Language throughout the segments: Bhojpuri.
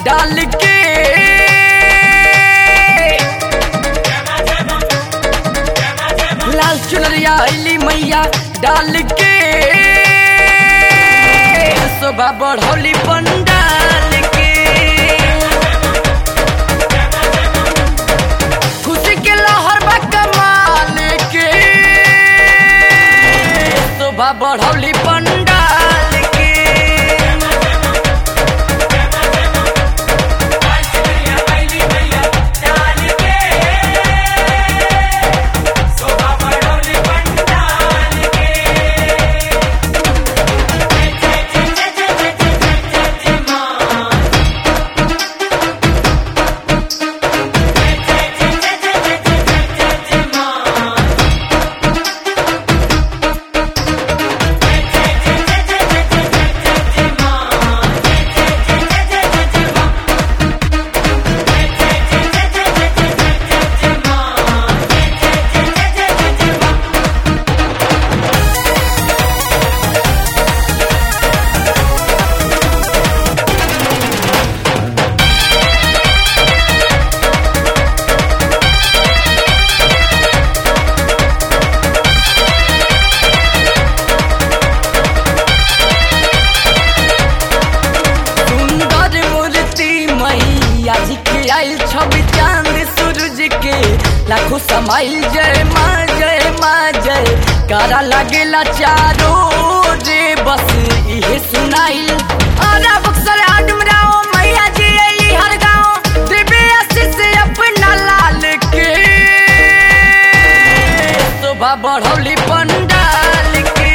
डाल के लाल चुनरिया अली मैया डाल के शोभा बढ़ौली पंडाल के खुशी के लहर बा कमाल के शोभा बढ़ौली पंडाल के सुंदर मूर्ति मैया जी के आयल छवि चांद सूरज के लाखों समाइल जय माँ जय माँ जय कारा लगेला चारो रे बस इहे सुनाइल अरे बक्सर आडमराओ मैया जी अली हर गाँव देवे आशीष अपना लाल के शोभा बढ़ौली पंडाल के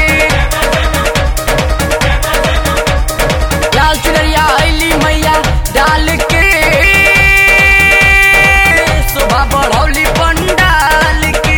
लाल चुनरिया अली मैया डाल के शोभा बढ़ौली पंडाल के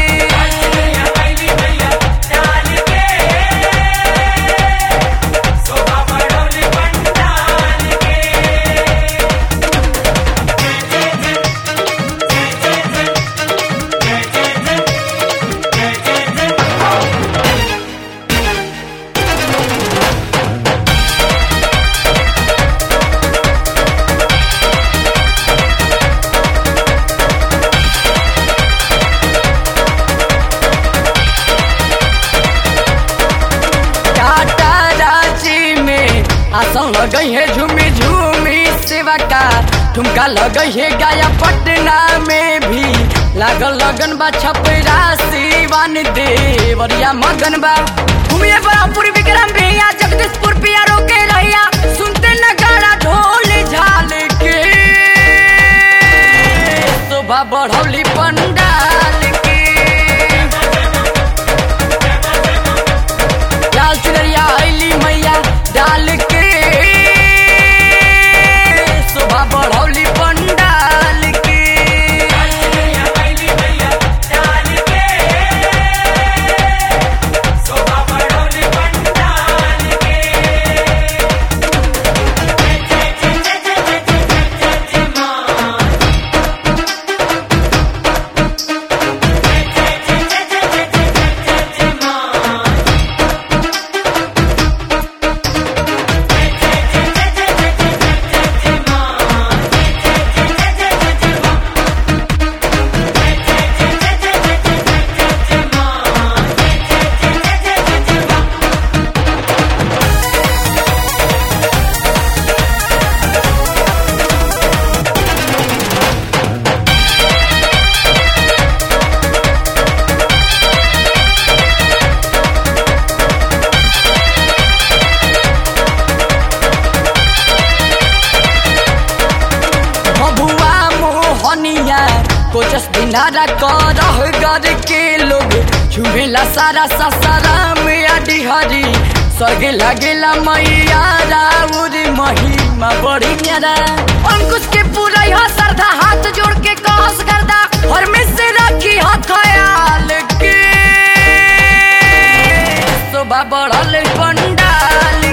टाटा रांची में आसन लगई है झूमी झूमी सेवा का ठुमका लगई है गाया पटना में भी लागल लगन बा छपरा सिवान देवरिया मगन बा घूमिए बरापुर विक्रम भैया जगदीशपुर पिया रोके रहिया सुनते नगाड़ा ढोल झाल के शोभा बढ़ौली पंडाल के लाल चुनरिया अली मैया डाल के शोभा बढ़ौली पंडाल के बबुआ मोहनिया कोचस दिनारा करह गर के लोग छुएला सारा ससारा में अडी हरी स्वर्ग लगेला मैया राउर महिमा बड़ी न्यारा अंकुश के पूरा यह श्रद्धा हाथ जोड़ के कहस करदा हर में से रखी ह ख्याल के शोभा बढ़ल पंडाल